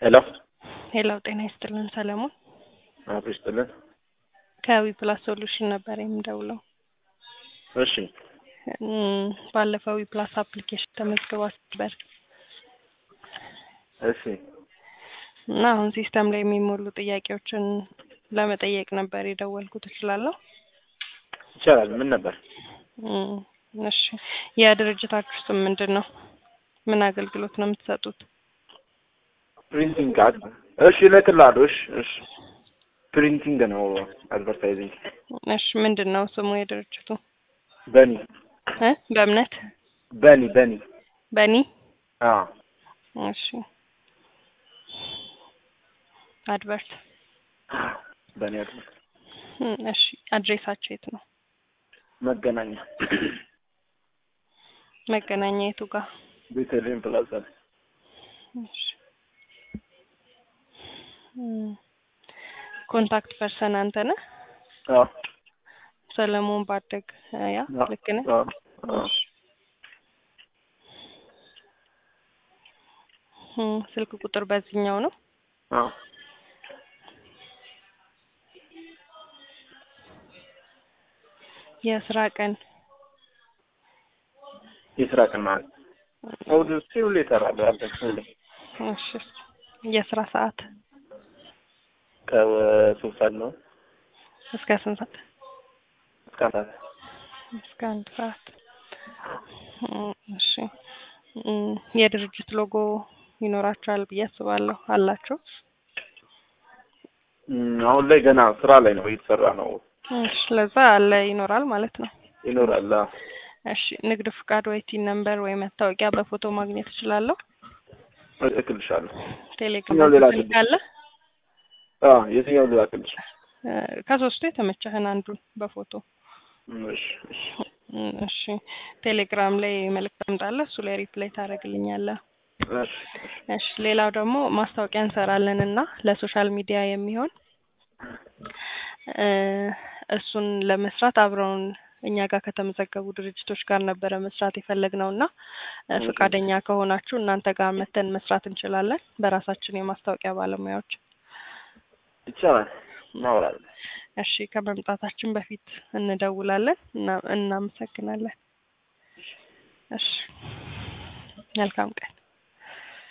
ሄሎ ሄሎ ጤና ይስጥልን ሰለሞን አቶ ይስጥልን። ከዊ ፕላስ ሶሉሽን ነበር የምደውለው። እሺ እም፣ ባለፈው ዊ ፕላስ አፕሊኬሽን ተመዝግባችሁ ነበር እሺ እና አሁን ሲስተም ላይ የሚሞሉ ጥያቄዎችን ለመጠየቅ ነበር የደወልኩት። እችላለሁ? ይቻላል። ምን ነበር? እም፣ እሺ የድርጅታችሁ ስም ምንድን ነው? ምን አገልግሎት ነው የምትሰጡት? ፕሪንቲንግ ካርድ። እሺ እልክልሃለሁ። እሺ እሺ ፕሪንቲንግ ነው አድቨርታይዚንግ። እሺ ምንድን ነው ስሙ የድርጅቱ? በኒ እ በእምነት በኒ በኒ በኒ አዎ እሺ አድቨርት በኒ አድቨርት እም፣ እሺ አድሬሳቸው የት ነው? መገናኛ መገናኛ የቱ ጋር? ቤተልሔም ፕላዛ ላይ እሺ እም፣ ኮንታክት ፐርሰን አንተ ነህ? አዎ ሰለሞን ባደግ ያ አዎ ልክ ነህ? አዎ አዎ እሺ እም፣ ስልክ ቁጥር በዚህኛው ነው? አዎ የስራ ቀን የስራ ቀን ማለት እሑድ እስኪ ሁሌ እሰራለሁ አለ ሁሌ እሺ የስራ ሰዓት ከሶስት ሰዓት ነው እስከ ስንት ሰዓት? እስከ አንድ ሰዓት እስከ አንድ ሰዓት። እም፣ እሺ እም፣ የድርጅት ሎጎ ይኖራቸዋል ብዬ አስባለሁ። አላቸው? እም፣ አሁን ላይ ገና ስራ ላይ ነው እየተሰራ ነው እሺ ለዛ አለ ይኖራል ማለት ነው። ይኖራል አዎ እሺ ንግድ ፍቃድ ወይ ቲን ነምበር ወይ መታወቂያ በፎቶ ማግኘት እችላለሁ? እልክልሻለሁ ቴሌግራም የትኛው ሌላ ስልክ አለ? አዎ የትኛው ልላክልሽ እ፣ ከሶስቱ የተመቸህን አንዱን በፎቶ እሺ እሺ እም፣ እሺ ቴሌግራም ላይ መልዕክት አምጣለህ፣ እሱ ላይ ሪፕላይ ታደርግልኛለህ። እሺ እሺ ሌላው ደግሞ ማስታወቂያ እንሰራለን እና ለሶሻል ሚዲያ የሚሆን እ፣ እሱን ለመስራት አብረውን እኛ ጋር ከተመዘገቡ ድርጅቶች ጋር ነበረ መስራት የፈለግነው እና እ፣ እሺ። ፈቃደኛ ከሆናችሁ እናንተ ጋር መተን መስራት እንችላለን በራሳችን የማስታወቂያ ባለሙያዎች። ይቻላል እናወራለን እሺ ከመምጣታችን በፊት እንደውላለን እና እናመሰግናለን። እሺ መልካም ቀን።